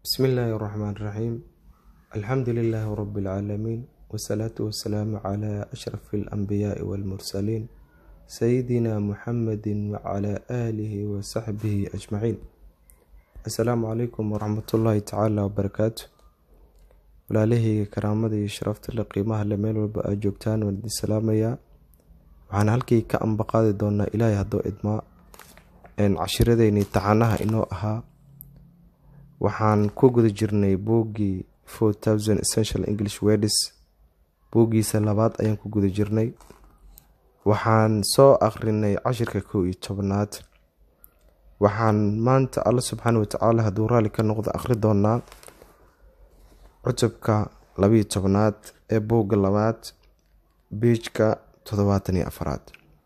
بسم الله الرحمن الرحيم الحمد لله رب العالمين والصلاة والسلام على أشرف الأنبياء والمرسلين سيدنا محمد وعلى آله وصحبه أجمعين السلام عليكم ورحمة الله تعالى وبركاته walaalahayga karaamada iyo sharafta le qiimaha le meel walba aad joogtaan waan idin salaamayaa waxaan halkii ka ambaqaadi doonaa ilaahay haddoo idmaa cashiradeyni taxanaha inoo ahaa waxaan ku guda jirnay buuggii four thousand essential english wedis buuggiisa labaad ayaan ku guda jirnay waxaan soo akhrinay cashirka kow iyo tobanaad waxaan maanta alla subxaana watacaala hadduu raalli ka noqdo akhri doonaa cutubka labiyo tobnaad ee buugga labaad biijka toddobaatan iyo afaraad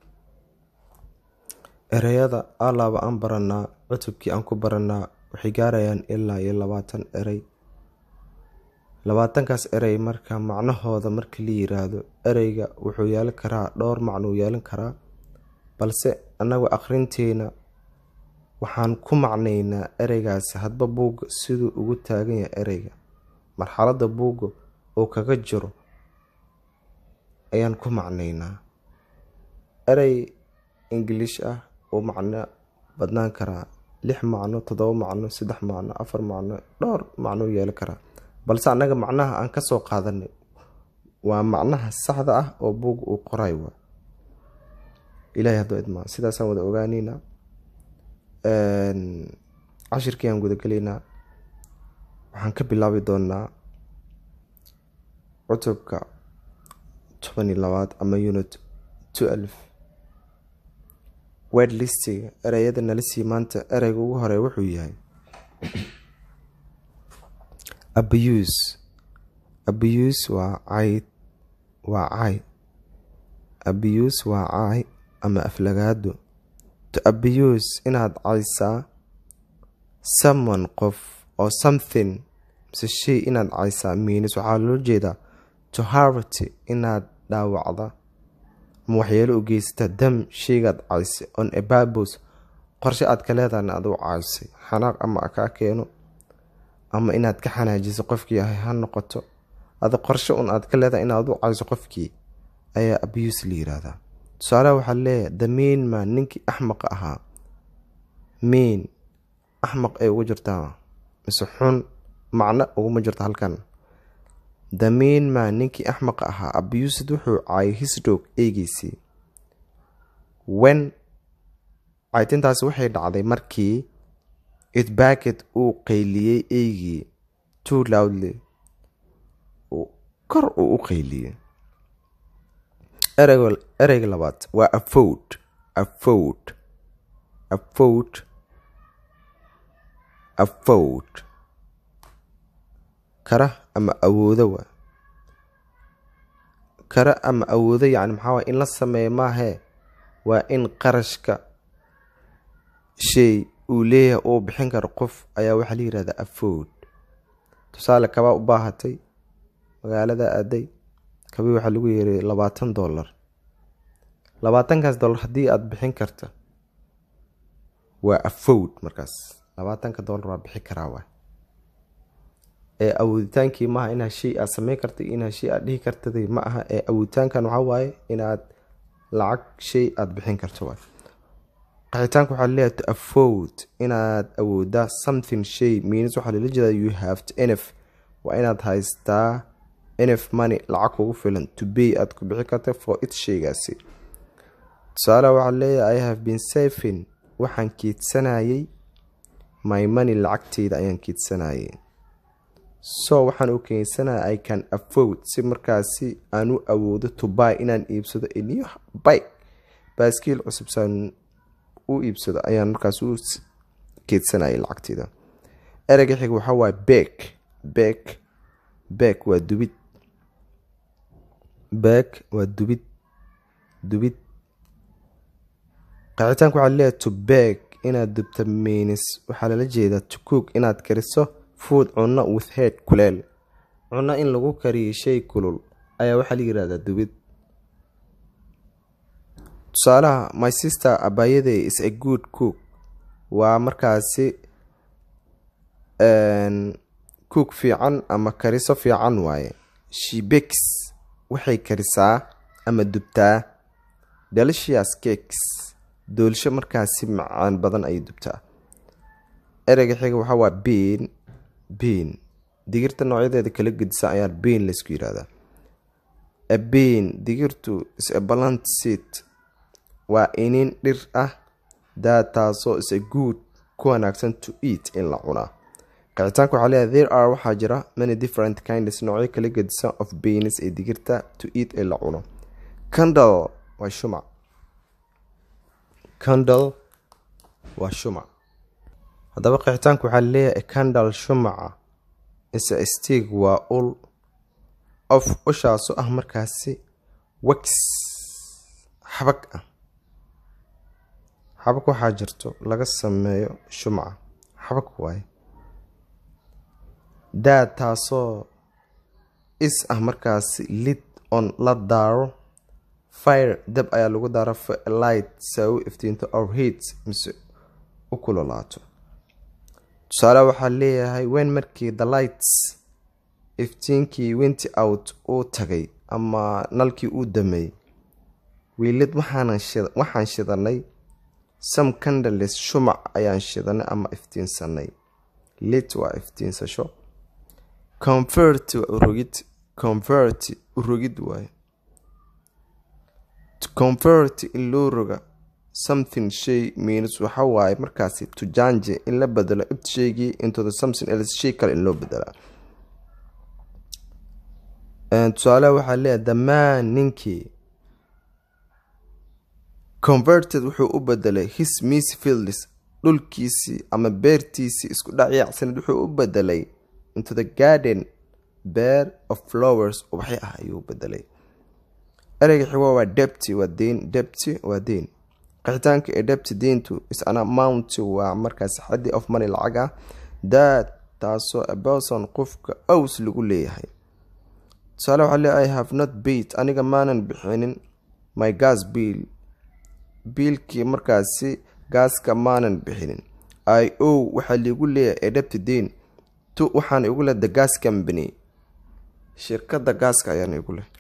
ereyada alaaba aan baranaa cutubkii aan ku baranaa waxay gaarayaan ilaa iyo labaatan erey labaatankaas erey marka macnahooda marka la yiraahdo ereyga wuxuu yeelan karaa dhowr macnuu yeelan karaa balse annagu akhrinteena waxaan ku macnaynaa ereygaasi hadba buugga siduu ugu taagan yahay ereyga marxaladda buugga oo kaga jiro ayaan ku macnaynaa erey ingiliish ah oo macno badnaan karaa lix macno toddoba macno saddex macno afar macno dhowr macno yeelan karaa balse annaga macnaha aan ka soo qaadanay waa macnaha saxda ah oo buugga uu qoray waa ilahay haddoo idmaa sidaasaan wada ogaaneynaa cashirkii aan gudagelaynaa waxaan ka bilaabi doonaa cutubka toban iyo labaad ama unit twelve wed listiga ereyada nala sii maanta ereyga ugu hore wuxuu yahay abuse abuse waa cayd waa cay abuse waa cay ama aflagaado to abuse inaad caysaa someone qof oo something mise shay inaad caysaa miinis waxaa loo jeedaa to harty inaad dhaawacda ama waxyeelo u geysata dam shaygaad caysay on a babos qorshe aad ka leedahana aduu caysay xanaaq ama kaa keeno ama inaad ka xanaajiso qofkii ahay ha noqoto ada qorshe un aad ka leedahay inaad u cayso qofkii ayaa abuse la yiraahdaa tusaalaha waxaa leeyahay the main man ninkii axmaqa ahaa main axmaq ay ugu jirtaa mise xun macno uguma jirto halkan the main man ninkii axmaqa ahaa abused wuxuu caayay hisdog eegeysii wen caytintaasi waxay dhacday markii itbacket uu qayliyey eygii too loudly kor uu u qayliyey ereyga labaad waa afowd afowd afowd afowd kara ama awoodo wa kara ama awoodo yacni maxaa waay in la sameeyo maahee waa in qarashka shay uu leeyahay uu bixin karo qof ayaa waxaa la yihahdaa afowd tusaale kabaa u baahatay magaalada aaday kabii waxaa lagu yeeray labaatan dollar labaatankaas dollar haddii aada bixin karta waa afowd markaas labaatanka dollar waa bixi karaa waa ee awooditaankii maaha inaad shay aad sameyn kartay inaad shay aad dhihi kartaday ma aha ee awooditaankan waxaa waaye inaad lacag shay aada bixin karto waay qaxitaanka waxaa leeyahay to afford inaad awoodaa something shay means waxaa lala jeedaa you have to nf waa inaad haystaa nf money lacag kugu filan to bay aad ku bixi karta for it shaygaasi tusaalaha waxaa leeyahay i have been saving waxaan kiidsanayay my money lacagteyda ayaan kiidsanayay so waxaan u keensanaya i can afford si markaasi aan u awoodo to buy inaan iibsado new bike baaskiil cusub saan u iibsado ayaan markaas u keedsanayay lacagteyda ereyga xiga waxaa waaye bek bek bek waa dubid bek waa dubid dubid qaxitaanka waxaa leeyahay to beg inaad dubta miinis waxaa lala jeedaa to cook inaad kariso food cunno with head kuleel cunno in lagu kariyo shay kulul ayaa waxaa la yihahdaa dubid tusaalaha my sister abayaday is a good cook waa markaasi cook fiican ama kariso fiican waaye she bakes waxay karisaa ama dubtaa delicious cakes doolsho markaasi macaan badan ayay dubtaa ereyga xiga waxaa waa bean bean digirta noocyadeeda kala gedisa ayaa bean laysku yirahdaa a bean digirtu is a balant seat waa inin dhir ah daa taasoo is a good ku wanaagsan to eat in la cunaa qicitaanka waxaa leeyahay there are waxaa jira many different kinds noocyo kala gedisa of beans ee digirta to eat ee la cuno candle waa shumac candle waa shumac haddaba qixitaanku waxaa leeyahay candle shumaca isa stiig waa ul of ushaasu ah markaasi wax xabag ah xabag waxaa jirto laga sameeyo shumaca xabag waaye daa taasoo is ah markaasi lid on la daaro fire dab ayaa lagu daaro light saa u iftiinto or heat mise u kulolaato tusaale waxaa leeyahay wen markii the lights iftiinkii winti out uu tagay ama nalkii uu dameeyey wiilid waxaan shidanay some candles shumac ayaan shidanay ama iftiinsanay lit waa iftiinsasho convert waa urogid convert urogid waaye to convert in loo roga something shay means waxa waaye markaasi to jange in la bedelo ibt shaygii into the something else shay kale in loo bedelaa tusaaleha waxaa leeyahay damaan ninkii converted wuxuu u bedelay his miss fields dhulkiisii ama beertiisii isku dhacyacsaned wuxuu u bedelay into the garden bear of flowers ubaxyo ah ayuu u bedelay ereyga xigo waa debty waa deyn debty waa deyn qixitaanka ee debty deyntu is an amount waa markaas xaddi of money lacag ah daad taasoo aberson qofka ows lagu leeyahay tusaale waxaa le i have not bait aniga maanan bixinin my gas bill biilkii markaasi gaaska maanan bixinin i o waxaa liigu leeyahay ee debty deyn tu waxaan igu leh the gas company shirkadda gaaska ayaan igu leh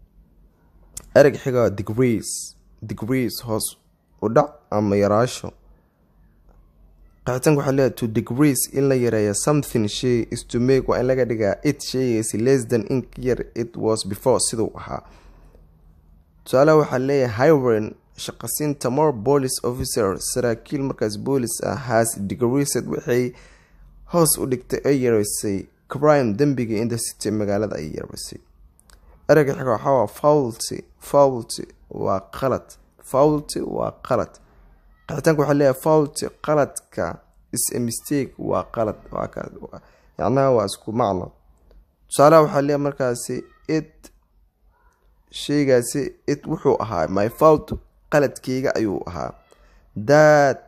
ereg xiga degrees degrees hoos u dhac ama yaraasho qixitaanka waxaa leeyahay to degrees in la yareeya something shay is to make waa in laga dhigaa it shaygaasi less than in yar it was before siduu ahaa tusaalaha waxaa leeyahay hiren shaqasiinta more police officer saraakiil markaas boolis ah has degreesed waxay hoos u dhigtay ay yareysay crime dembiga in the city magaalada ay yareysay ereyga xiga waxaa waa faulty faulty waa qalad faulty waa qalad qixitaanka waxaa leeyahay faulty qaladka is a mistake waa qalad yacnaha waa isku macno tusaalaha waxaa leeyahay markaasi it sheygaasi it wuxuu ahaa my fault qaladkeyga ayuu ahaa daad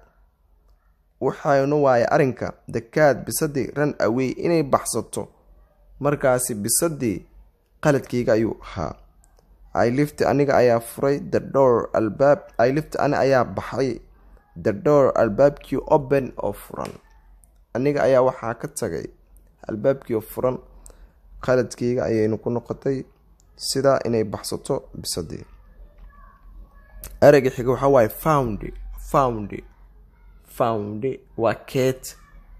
waxaynu waaye arrinka dakaad bisadii ran awey inay baxsato markaasi bisadii qaladkeyga ayuu ahaa ilifti aniga ayaa furay the door albaab ilifti ani ayaa baxay the door albaabkii open oo furan aniga ayaa waxaa ka tagay albaabkii oo furan qaladkeyga ayaynu ku noqotay sidaa inay baxsato bisadii ereyga xiga waxaa waaye found found found waa keet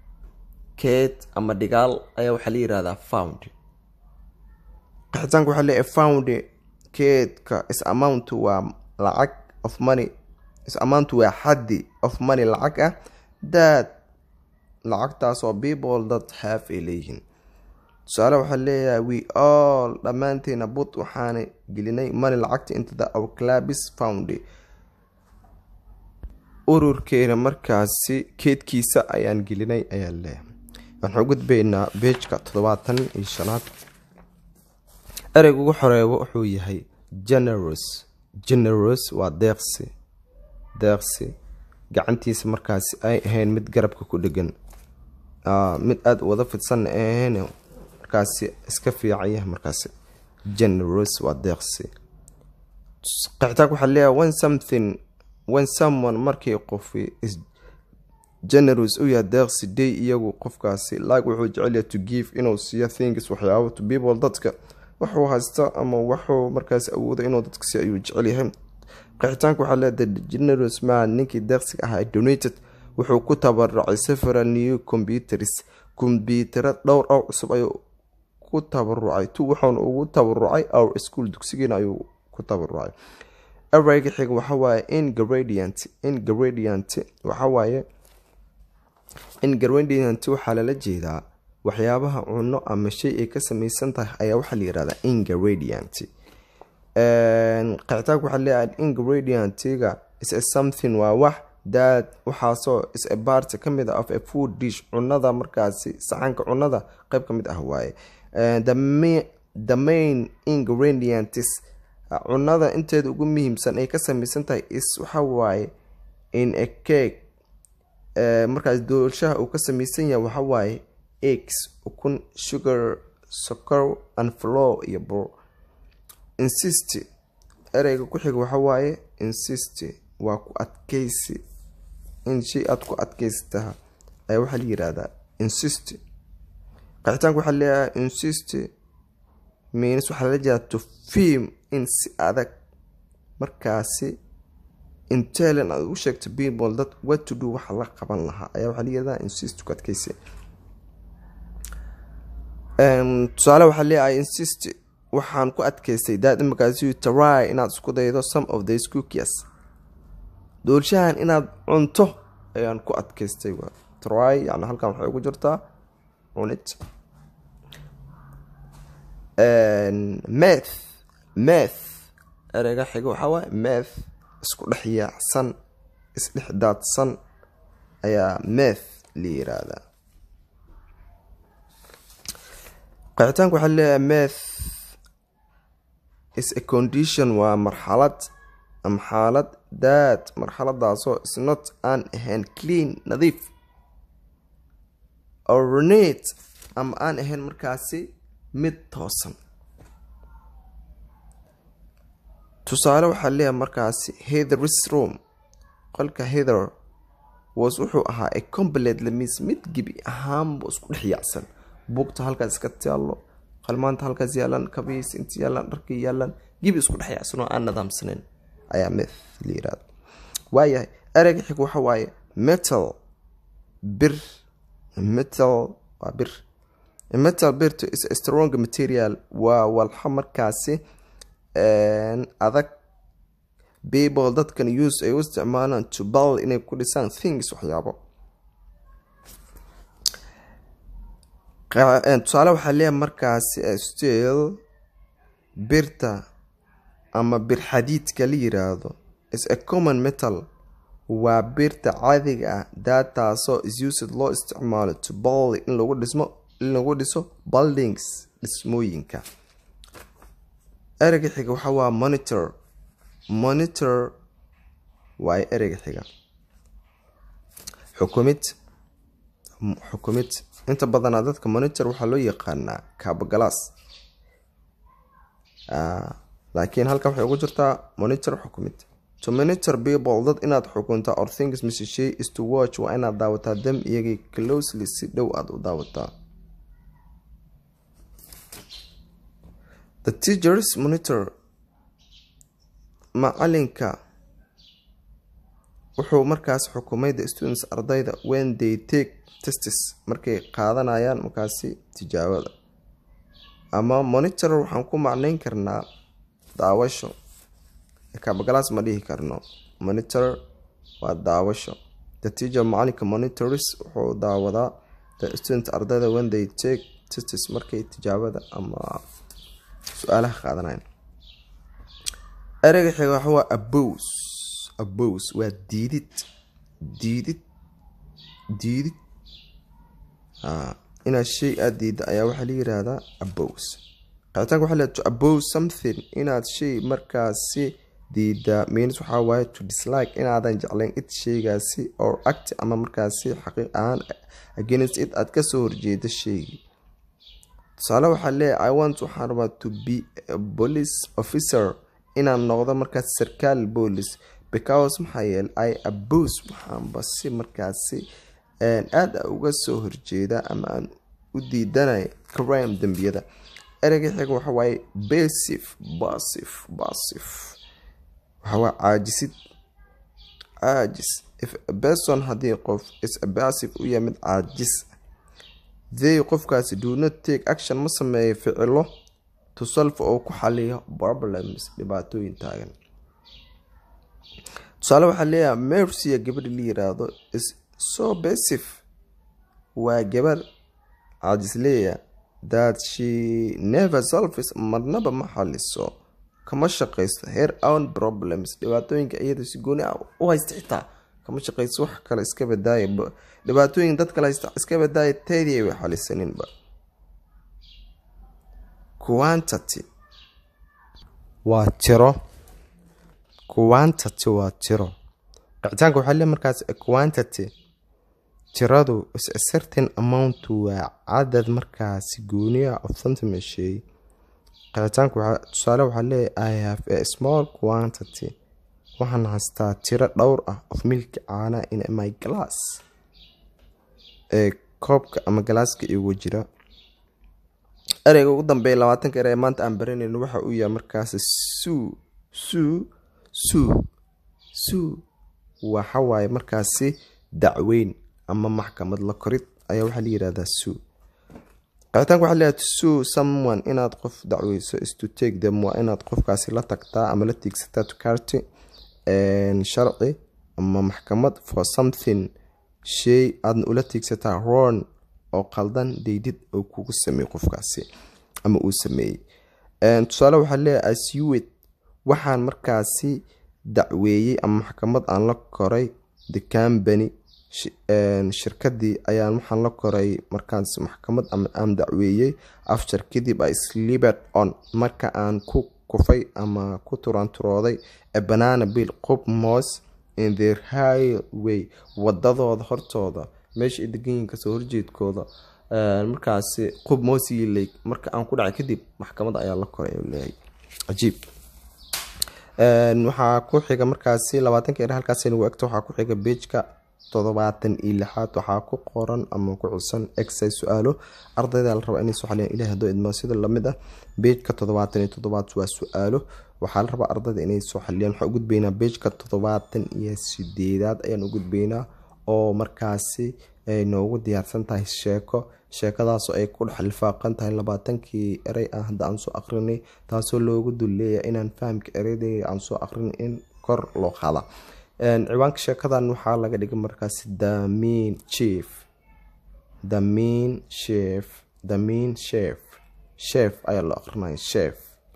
keet ama dhigaal ayaa waxaa la yirahdaa found qixitaanka waxaa leeyahay found keedka is amount waa lacag of money is amount waa xaddi of money lacag ah daad lacagtaasoo people dad have ay leeyihiin tusaale waxaa leeyahay we all dhammaanteena but waxaana gelinay money lacagta into the our clabis found ururkeena markaasi keedkiisa ayaan gelinay ayaa leeyahay waxaan gudbaynaa beejka toddobaatan iyo shanaad ereyga ugu xoreebo wuxuu yahay generous generous waa deeqsi deeqsi gacantiisa markaasi ay ahayn mid garabka ku dhegan mid aada wada fidsanna ay ahayn markaasi iska fiican yahay markaasi generous waa deeqsi qixitaanka waxaa leeyahay when something when someone markii qofi is generous u yahay deeqsi day iyagu qofkaasi like wuxuu jecelyahay to give inuu siiyo things waxyaabo to people dadka waxuu haysta ama waxuu markaas awooda inuu dadka si ayuu jecel yahay qixitaanka waxaa leedahay generous man ninkii deeqsiga ahaa donated wuxuu ku tabarucay several new computers kombyutaro dhowr ow cusub ayuu ku tabarucay tu wuxuuna ugu tabarucay our school dugsigiina ayuu ku tabarucay ereyga xiga waxawaaye ingredient ingredient waxawaaye ingredient waxaa lala jeedaa waxyaabaha cuno ama shay ay ka samaysan tahay ayaa waxaa la yirahdaa ingredient qicitaanka waxaa leeyahay ingredientiga is a something waa wax that waxaasoo is a part ka mid ah of a food dish cunada markaasi saxanka cunada qeyb ka mid ah waaye the main ingredients cunada inteeda ugu muhiimsan ay ka samaysan tahay is waxa waaye in a cake markaas doolshaha uu ka samaysan yahay waxa waaye eggs ukun sugar socor and flow iyo bur insist ereyga ku xiga waxa waaye insist waa ku adkeysi in shay aada ku adkeystaha ayaa waxaa la yirahdaa insist qixitaanka waxaa leeyahay insist means waxaa lala jeedaa to film in si adag markaasi intelin aad u sheegto people dad what to do waxa la qaban lahaa ayaa waxaa la yirahdaa insist ku adkeysi tusaale waxaa leeyahay insist waxaan ku adkeystay daad imakaasi try inaad isku daydo some of these cookies doolshahan inaad cunto ayaan ku adkeystay try yani halkan waxay ugu jirtaa cunid meth meth ereyga xiga waxaa waaye meth isku dhex yaacsan isdhex daadsan ayaa meth la yiraahdaa qixitaanka waxaa leeyahay meth is a condition waa marxalad ama xaalad daad marxaladaasoo isnot aan ahayn clean nadiif ornate ama aan ahayn markaasi mid toosan tusaale waxaa leeyahay markaasi hetheris room qolka hether was wuxuu ahaa a complete lamis mid gebi ahaanbu isku dhex yaacsan buugta halkaas iska taallo qalmaanta halkaas yaalan kabiis inta yaalan dharkii yaalan gibi isku dhex yaacsan oo aan nidaamsaneyn ayaa meth la yirahda waayahay ereyga xig waxa waaye metal bir metal waa bir metal birto is a strong material waa walxa markaasi adag people dadkan use ay u isticmaalaan to bal inay ku dhisaan things waxyaabo tusaale waxaa leeyahay markaasi still birta ama bir xadiidka la yiraahdo is a common metal waa birta caadiga ah daataasoo is used loo isticmaalo to bal in lagu dhismo in lagu dhiso buildings dhismooyinka ereyga xiga waxaa waa monitor monitor waayo ereyga xiga xukumid xukumid inta badanaa dadka monitor waxaa loo yaqaanaa kaabagalaas laakiin halkan waxay ugu jirtaa monitor xukumid to monitor people dad inaad xukunta or things mise shay is to watch waa inaad daawataa dam iyagii closely si dhow aada u daawataa the teachers monitor macalinka wuxuu markaas xukumay the students ardayda when they take testes markay qaadanayaan markaasi tijaabada ama monitor waxaan ku macneyn karnaa daawasho kaabagalaas ma dhihi karno monitor waa daawasho the teacher macalinka monitors wuxuu daawadaa the student ardayda when they take testes markay tijaabada ama su-aalaha qaadanayaan ereyga xiga waxa waa abos abos waa diidid diidid diidid inaad shay aada diida ayaa waxaa la yiraahdaa abos qicitaanka waxaa leedahay to abose something inaad shay markaasi diida means waxaa waaye to dislike inaadan jeclayn it shaygaasi or act ama markaasi xaqiiq ahaan against it aad kasoo horjeeda shaygii tusaale waxaa leeyahay i want waxaan rabaa to be a police officer inaan noqdo markaas sarkaal boolis because maxaa yeele i abose waxaanba si markaasi aada uga soo horjeeda ama aan u diidanay crime dembiyada ereyga xiga waxa waaye basif basif basif waxawaa caajisid caajis if a person haddii qof is a basif u yahay mid caajis they qofkaasi do not take action ma sameeyo ficilo to solve oo ku xaliyo problems dhibaatooyin taagan tusaale waxaa leeyahay mercia gabadha la yiraahdo is so basif waa gabar caajisleeya that she never solves marnaba ma xaliso kama shaqaysto her own problems dhibaatooyinka iyada si gooni ah u haysta xitaa kama shaqayso wax kale iska badaaya dhibaatooyin dad kale haysta iska badaaya teedii way xalisaninba quantity waa tiro quantity waa tiro qicitaanka waxaa le markaas quantity tiradu is a certain amount waa cadad markaasi gooniya of something shay qicitaanka waxaa tusaale waxaa leeyahay i have a small quantity waxaan haystaa tiro dhowr ah of milki caana in my glass ee koobka ama galaaska igu jira ereyga ugu dambeeya labaatanka ere ee maanta aan baranayno waxa uu yahay markaasi suu suu suu suu waxawaaye markaasi dacweyn ama maxkamad la korid ayaa waxaa la yirahdaa suu qicitaanka waxaa leeyahay to sue someone inaad qof dacweyso is to take them waa inaad qofkaasi la tagtaa ama la tiigsataa to carty sharci ama maxkamad for something shay aadna ula tiigsataa ron oo qaldan daydid oo kugu sameeyey qofkaasi ama uu sameeyey tusaale waxaa leeyahay aswit waxaan markaasi dacweeyey ama maxkamad aan la koray the company shirkadii ayaan waxaan la koray markaas maxkamad ama aan dacweeyey after kadib i slibed on marka aan ku kufay ama ku turanturooday a banana bill qob moos in their highway wadadooda hortooda meesha ay deganyihin kasoo horjeedkooda markaasi qob moosii lake marka aan ku dhacay kadib maxkamad ayaa la koray leeyahay cajiib waxaa ku xiga markaasi labaatanka ere halkaas nagu egto waxaa ku xiga beejka toddobaatan iyo lixaad waxaa ku qoran ama ku cusan exercise su-aalo ardayda la rabaa inay soo xaliyaan ilahi haddoo idmo sida lamid ah beejka toddobaatan iyo toddobaad waa su-aalo waxaa la rabaa ardayda inay soo xaliyaan waxaan u gudbaynaa beejka toddobaatan iyo sideedaad ayaan u gudbaynaa oo markaasi ay noogu diyaarsan tahay sheeko sheekadaasoo ay ku dhex lifaaqan tahay labaatankii erey ah hadda aan soo aqrinay taasoo loogu dulleeya inaan fahamka ereydeeda aan soo aqrin in kor loo qaada ciwaanka sheekadan waxaa laga dhigay markaasi the mean chief the mean chef the mean chef chef ayaa loo aqrinaya chef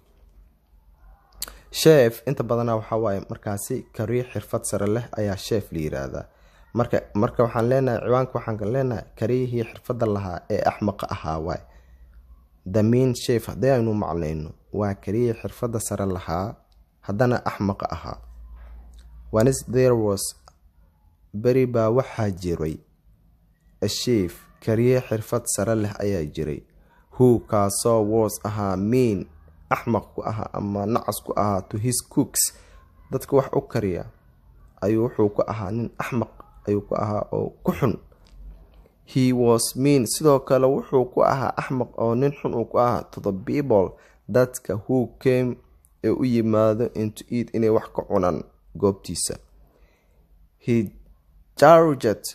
chef inta badana waxaa waaye markaasi kariir xirfad sare leh ayaa chef la yiraahdaa marka marka waxaan leenahay ciwaanka waxaan leenahay kariyihii xirfadda lahaa ee axmaqa ahaa waay the mean chef haddii aynu macnayno waa kariyihii xirfadda sare lahaa haddana axmaqa ahaa onis there was beri baa waxaa jiray a chef kariye xirfad sare leh ayaa jiray who kaasoo was ahaa mean axmaq ku ahaa ama nacas ku ahaa to his cooks dadka wax u kariya ayuu wuxuu ku ahaa nin axmaq ayuu ku ahaa oo ku xun he was mean sidoo kale wuxuu ku ahaa axmaq oo nin xun uu ku ahaa to the people dadka who came ee u yimaado into eat inay wax ka cunaan goobtiisa he jarget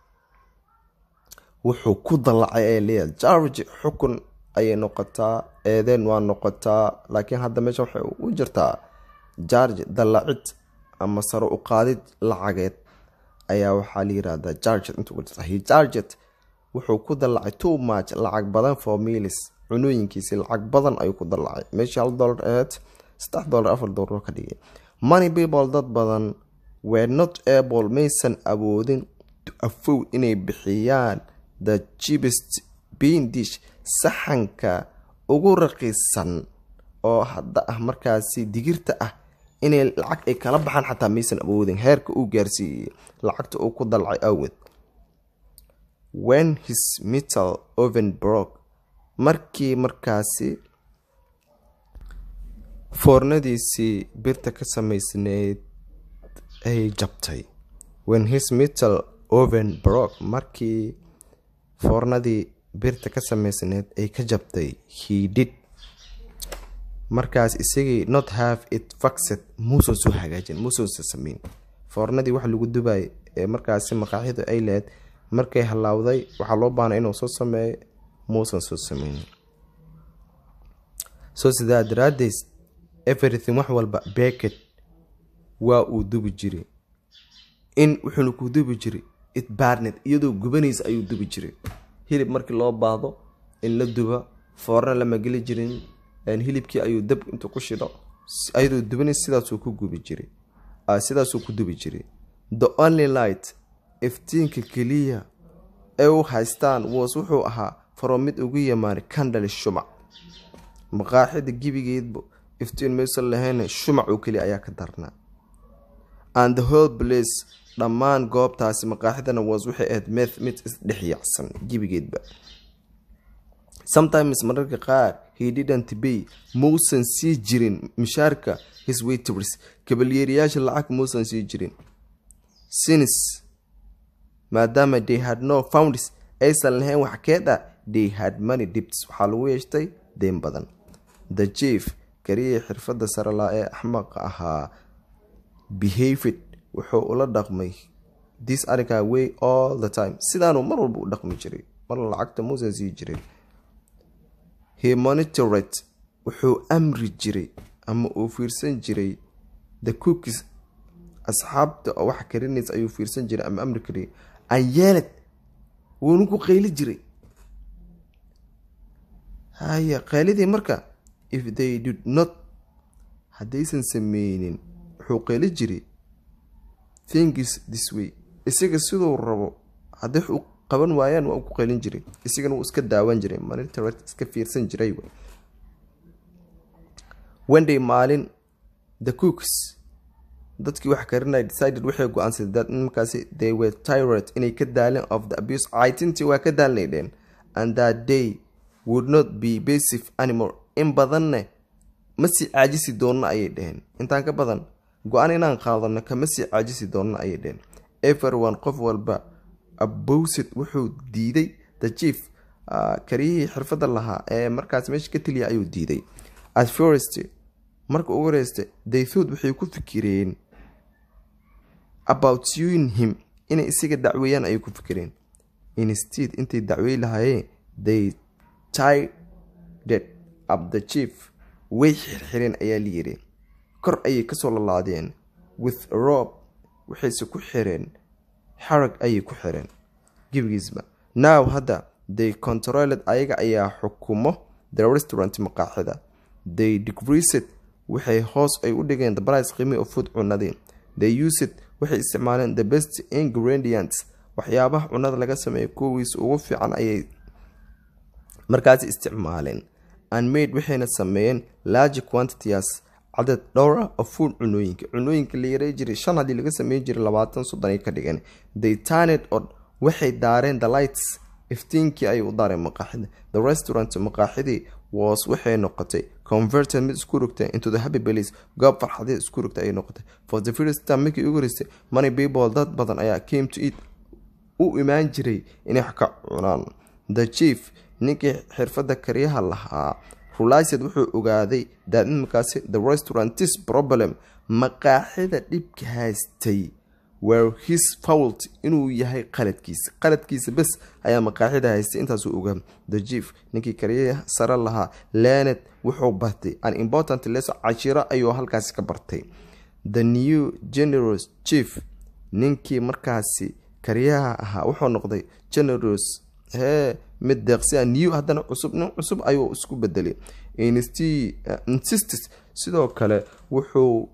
wuxuu ku dallacay ay leeyahay jarge xukun ayay noqotaa eedeen waa noqotaa laakiin hadda meesha waxay u jirtaa jarge dallacid ama sare u qaadid lacageed ayaa waxaa la yirahdaa jarget inta jirta he jarget wuxuu ku dallacay too much lacag badan for milis cunooyinkiisi lacag badan ayuu ku dallacay meeshii hal dollar aheyd saddex dollar afar dollar ka dhigay money people dad badan were not able maysan awoodin to afford inay bixiyaan the cheapest bean dish saxanka ugu raqiisan oo hadda ah markaasi digirta ah inay lacag ay kala baxaan xataa maysan awoodin heerka uu gaarsiiyey lacagta uu ku dalcay awgeed when his metal oven broke markii markaasi foornadiisii birta ka samaysneyd ay jabtay when his metal oven brock markii foornadii birta ka sameysneed ay ka jabtay he did markaas isagii not have it faxed muusan soo hagaajin muusansa sameyn foornadii waxa lagu dubayay ee markaasi maqaaxidu ay leed markay halaawday waxaa loo baanay inuu soo sameeyo muusan soo sameyn soo sidaa daraadeys everything wax walba becket waa uu dubi jiray in wuxuuna ku dubi jiray it barnet iyadoo gubanaysa ayuu dubi jiray hilib markii loo baahdo in la duba foorna lama geli jirin hilibkii ayuu dab intuu ku shidho ayadoo dubanaysa sidaasuu ku gubi jiray sidaasuu ku dubi jiray the only light iftiinka keliya ee u haystaan was wuxuu ahaa faro mid ugu yamaanay kandhali shumac maqaaxida gibigeedba iftiin maysan lahayn shumac oo keliya ayaa ka darnaa and the whole place dhammaan goobtaasi maqaaxidana was waxay ahayd meth mid isdhexyaacsan gibigeedba sometimes mararka qaar he didn't bay muusan sii jirin mishaarka his waiters kabalyeeriyaasha lacag muusan sii jirin sinis maadaama they had no founds aysan lahayn wax keeda they had money dibts waxaa lagu yeeshtay deen badan the chief kariyii xirfadda sarelaa ee axmaqa ahaa behaved wuxuu ula dhaqmay this arrinkaa way all the time sidaanuu mar walba u dhaqmi jiray marna lacagta muusan sii jirin he monitored wuxuu amri jiray ama uu fiirsan jiray the cookis asxaabta oo wax karinaysa ayuu fiirsan jiray ama amri kariyay anyeelad wuuna ku qayli jiray haya qaylidii marka if they did not haddaysan sameynin wuxuu qayli jiray thingis this way isaga siduu rabo hadday wax u qaban waayaan waa ku qaylin jiray isagana wuu iska daawan jiray monitored iska fiirsan jiray wenday maalin the cooks dadkii wax karinaya decided waxay go-aansadeen that markaasi they were tired inay ka daaleen of the abuse caytintii waa ka daalnaydheen and that day would not be basive anymore in badanne ma sii caajisi doonna ayay dheheen intaan ka badan go-aan inaan qaadano kama sii caajisi doonna ayay dheheen everyone qof walba abowsid wuxuu diiday the chief kariyihii xirfadda lahaa ee markaas meesha ka teliya ayuu diiday at first marka ugu horeysta they thought waxay ku fikireen about suing him inay isaga dacweeyaan ayay ku fikireen instead intay dacwey lahaayeen they tided up the chief way xirxireen ayaa la yiri kor ayay kasoo lalaadeen with rob waxayse ku xireen xarag ayay ku xireen gebigiisba now hadda they controled ayaga ayaa xukumo the restaurant maqaaxida they decreased waxay hoos ay u dhigeen the price qiimi of food cunadii they used waxay isticmaaleen the best ingredients waxyaabaha cunada laga sameeya kuwiis ugu fiican ayay markaasi isticmaaleen and made waxayna sameeyeen large quantities cadad dhowra of food cunooyinka cunooyinka la yaray jiray shan haddii laga sameyn jiray labaatan soddon ay ka dhigeen they turned on waxay daareen the lights iftiinkii ayay u daareen maqaaxida the restaurant maqaaxidii was waxay noqotay converted mid isku rogtay into the happy place goob farxadeed isku rogtay ayay noqotay for the first time markii ugu horeysay money people dad badan ayaa came to eat u imaan jiray inay wax ka cunaan the chief ninkii xirfadda karyaha lahaa rulised wuxuu ogaaday that markaasi the restaurantis problem maqaaxida dhibka haystay were his fault inuu yahay qaladkiisa qaladkiisa bes ayaa maqaaxida haystay intaasuu ogaa the chief ninkii karyaha sare lahaa lenet wuxuu bartay an important lesson cashiro ayuu halkaasi ka bartay the new generous chief ninkii markaasi karyaha ahaa wuxuu noqday generous hee mid deeqsia new haddana cusub nin cusub ayuu isku bedelay insistis sidoo kale wuxuu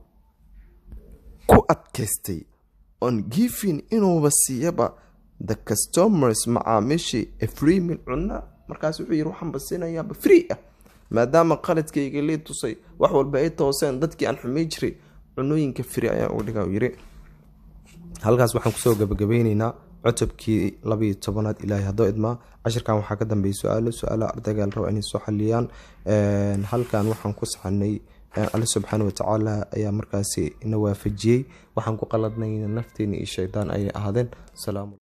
ku adkaystay on giving inuuba siiyaba the customers macaamiishii freemin cuna markaas wuxuu yiri waxaan basinayaaba free ah maadaama qaladkayga lii tusay wax walba ay tooseen dadkii aan xumay jiray cunooyinka free ayaan uga dhigaa yiri halkaas waxaan kusoo gabagabeyneynaa cutubkii labayo tobanaad ilaahay haddoo idmaa cashirkan waxaa ka dambeeyay su-aalo su-aalaha ardayga la raba inay soo xaliyaan halkan waxaan ku saxanay alle subxaana watacaala ayaa markaasi ina waafajiyey waxaan ku qaladnayna nafteena iyo shaydaan ayay ahaadeen